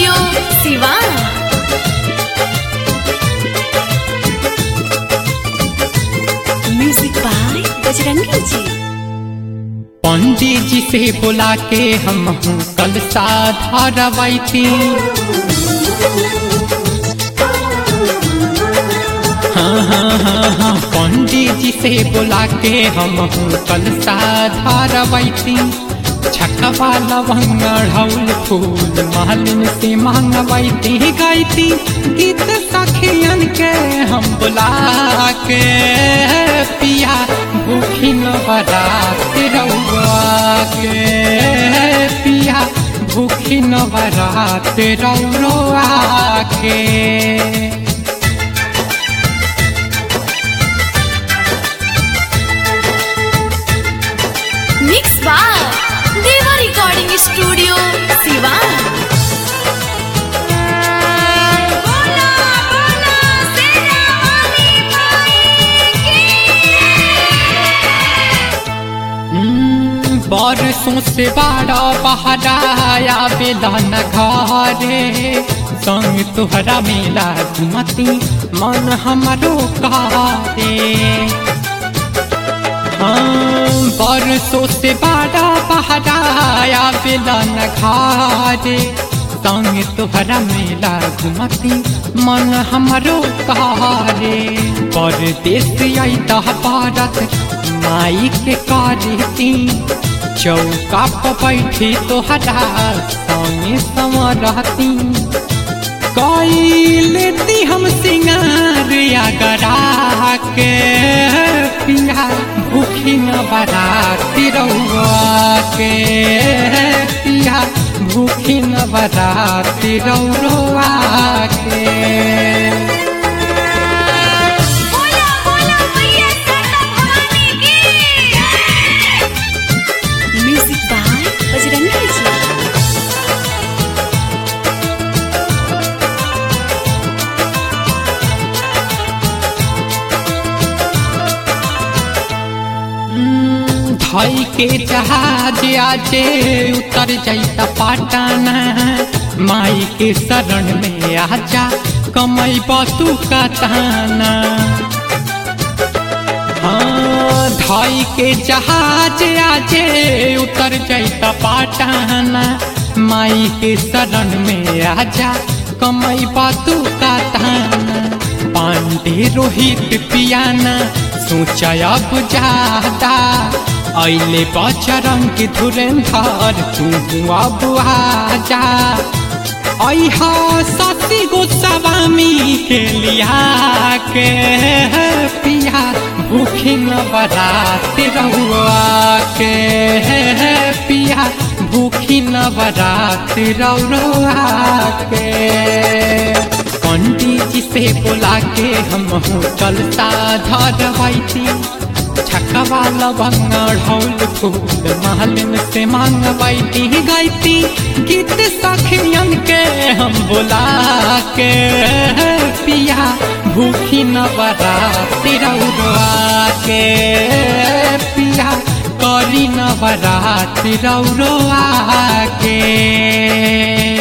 studio Siwan music by Bajrangi ji Pandit जी से बुला के हम हूँ कल साधारवाई थी हाँ हाँ हाँ हाँ पंडित जी से बुला के हम हूँ कल साधारवाई थी छकवा लवंग ढौल फूल मालिन से मांगवाई थी गई थी गीत सखियन के हम बुला के पिया भूखी न बरात रउआ के पिया भूखी न बरात रउआ के mix by Deva recording studio Siwan हम्म, बरसों से बाड़ा बहराया बेलन घरे संग तुहरा मेला घुमती मन हमरो कारे हाँ, बरसों से बाड़ा बहराया बेलन घरे संग तुहरा मेला घुमती मन हमरो कारे परदेश आई दह भारत माई के करती चौका पर बैठी तोहरा संगे संवरती कई लेती हम सिंगार या गरा के पिया भूखी न बराती रउआ के पिया भूखी न बराती रउआ के म्यूजिक बाय बजरंगी जी धई के जहाज आजे उतर जाइता पाटाना माई के शरण में आजा कमई बतू का ताना हाँ धई के जहाज आजे उतर जाइता पाटाना माई के शरण में आजा कमई बतू का ताना पांडे रोहित पियाना सोचा अब ज्यादा ऐले बचरंग धुरेंधर तू अब आजा ऐहा सती गोस्वामी के लिया के पिया भूखी न बरात रउआ के पिया भूखी न बरात रउआ के पंडित जी से बुला के हम होटल साधरवाई छकवा लवंग ढौल फूल मालिन से मांगवाई गईती गीत सखियन के हम बुला के पिया भूखी न बराती रउआ के पिया करी न बराती रउआ के